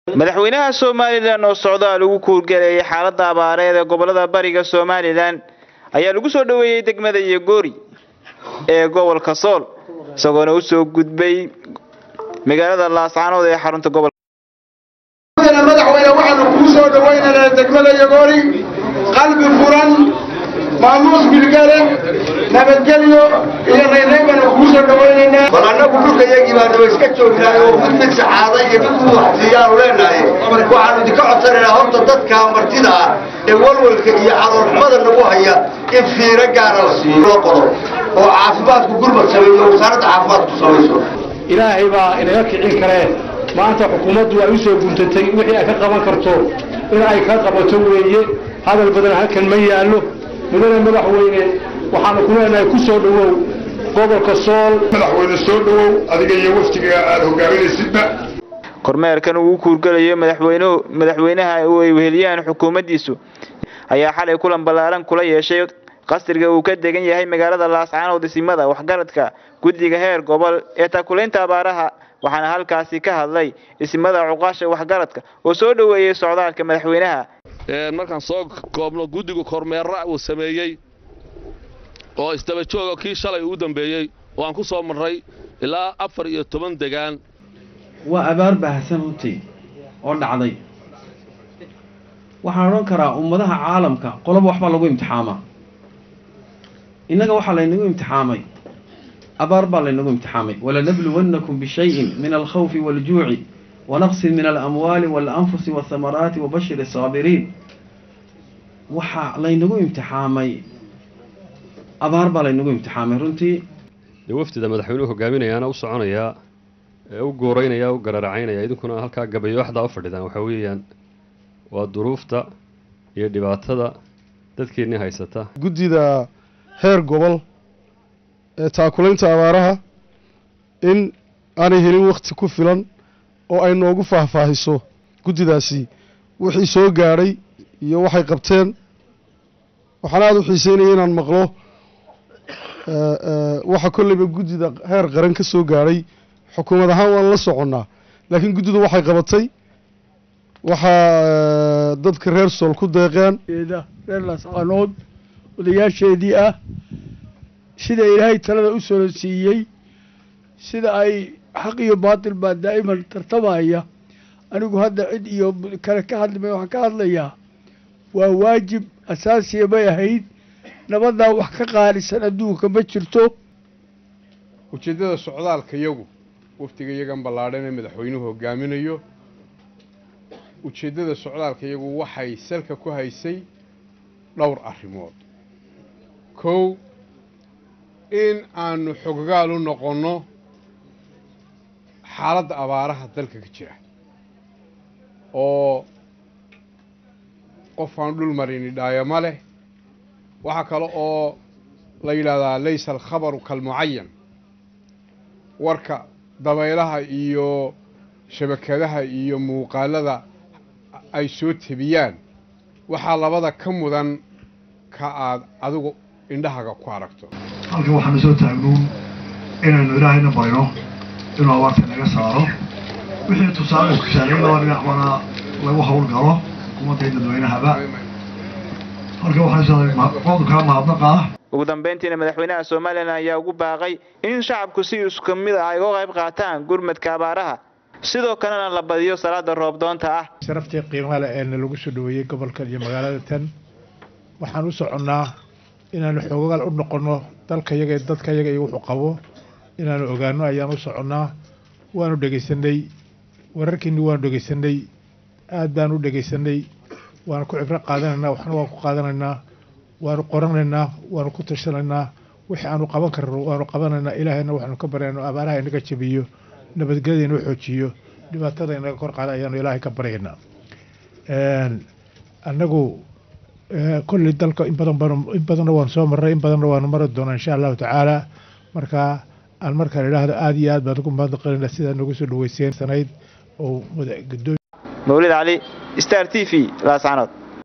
madaxweynaha somalilan oo socdaal ugu kuurgaleeyay xaaladda abaareed ee gobolada bariga somalilan ayaa lagu soo dhoweeyey degmada yogoori ee gobolka sool isagoona usoo gudbay magaalada laascaanood ee xarunta gobolka madaxweyne waxaanu kuu soo dhawaynaynaa degmada yogoori qalbi furan maamuus bilgale nabadgelyo iyo raynrayn baanu kuu soo dhawaynaynaa bal annagu dhulka yagii baa daba iska joognaay oo mid mid saxaada iyo mid mid waxsiiyaanu leenahay waxaanu idinka codsanaynaa horta dadka martida ah ee walwalka iyo caloolxumada nagu haya in fiiro gaara la siiyo loo qodo oo caafimaadku gurmad sameeyo wasaaradda caafimaadku samayso ilaahay baa inaga kicin karee maanta xukuumaddu ay u soo guntatay wixii ay ka qaban karto in ay ka qabato weeye hadal badan halkan ma yaallo mudane madaxweyne waxaanu ku leenahay ku soo dhowow gobolka sool madaxweyne soo dhowow adiga iyo waftiga aad hogaaminaysidba kormeerkan uu kuurgalayo madaxweynuhu madaxweynaha oo ay weheliyaan xukuumaddiisu ayaa xalay kulan ballaaran kula yeeshay qasriga uu ka degan yahay magaalada laascaanood isimada waxgaradka guddiga heer gobol ee taakulaynta abaaraha waxaana halkaasi ka hadlay isimada cuqaasha waxgaradka oo soo dhoweeyey socdaalka madaxweynaha markaan soo koobno guddigu kormeera uu sameeyey oo isdaba jooga kii shalay uu dambeeyey oo aan ku soo marray ilaa afar iyo toban degaan waa abaar baahsan runtii oo dhacday waxaan odhan karaa ummadaha caalamka qoloba waxbaa lagu imtixaamaa innaga waxaa laynagu imtixaamay abaar baa laynagu imtixaamay walanabluwannakum bishayin min alkhawfi waaljuuci wanaqsin min alamwaali waalanfusi waasamaraati wabashiri asaabiriin waxaa laynagu imtixaamay abaar baa laynagu imtixaamay runtii dee wafdida madaxweynuhu hogaaminayaana u soconayaa ee u gooreynaya u gararacaynaya idinkuna halkaa gabayooxdaa u fadhidaan waxaa weeyaan waa duruufta iyo dhibaatada dadkeennii haysata guddida heer gobol ee taakulaynta abaaraha in aanay helin wakhti ku filan oo ay noogu faahfaahiso guddidaasi wixii soo gaadhay iyo waxay qabteen waxaan aada u xiiseynaya inaan maqlo waxa kolleyba guddida heer qaran ka soo gaadhay xukuumad ahaan waan la soconnaa laakiin guddidu waxay qabatay waxaa dadka reer sool ku deeqeen reer laascaanood odayaasheedii ah sida ilaahay talada u soo siiyey sida ay xaq iyo baatil baa daa'iman tartamaya anigu hadda cid iyo kale ka hadlimay waxaan ka hadlayaa waa waajib asaasiya bay ahayd nabadaa wax ka qaalisan adduunka ma jirto ujeeddada socdaalka yagu waftiga yagan ballaadhan ee madaxweynuhu hogaaminayo ujeeddada socdaalka yagu waxay salka ku haysay dhowr arrimood kow in aanu xoggaal u noqonno xaaladda abaaraha dalka ka jira oo qof aan dhul marini dhaayama leh waxaa kale oo la yidhaahdaa laysa alkhabaru kalmucayan warka dabaylaha iyo shabakadaha iyo muuqaalada ay soo tebiyaan waxaa labada ka mudan ka aad adigu indhahaga ku aragto halkan waxaanu soo taagnuun inaynu ilaahayna barino inuu abaarta naga saaro wixii tusaale kusaaray laba dhinacbana lagu howlgalo xukuumadda iyo dadweynahaba halkan waxaanu kaa mahadnaqaa ugu dambeyntiina madaxweynaha somalilan ayaa ugu baaqay in shacabku si isku mid ah ay uga qayb qaataan gurmadka abaaraha sidoo kalena la badiyo salaada roobdoonta ah sharaftii qiimaha leh ee lagu soo dhoweeyey gobolkan iyo magaalada tan waxaan u soconnaa inaanu xoogaal u noqonno dalka yaga dadka yaga iyo wuxuu qabo inaanu ogaano ayaan u soconnaa waanu dhegaysanay wararkiinni waanu dhegaysanay aad baanu u dhegaysanay waanu ku cibro qaadanaynaa waxna waan ku qaadanaynaa waanu qoranaynaa waanu ku tashanaynaa wixii aanu qaban karno waanu qabanaynaa ilaahayna waxaanu ka baryaynaa abaaraha inaga jabiyo nabadgelyada inoo xoojiyo dhibaatada inaga kor qaada ayaanu ilaahay ka baryaynaa annagu kolley dalka in badan baan in badanna waanu soo marray in badanna waanu mari doonaa insha allahu tacaala marka aan markaan idhaahdo aada iyo aad baan ugu mahadnaqaynaa sidaa nagu soo dhaweyseen sanayd oo gudoomi mawlid cali star t v laascaanood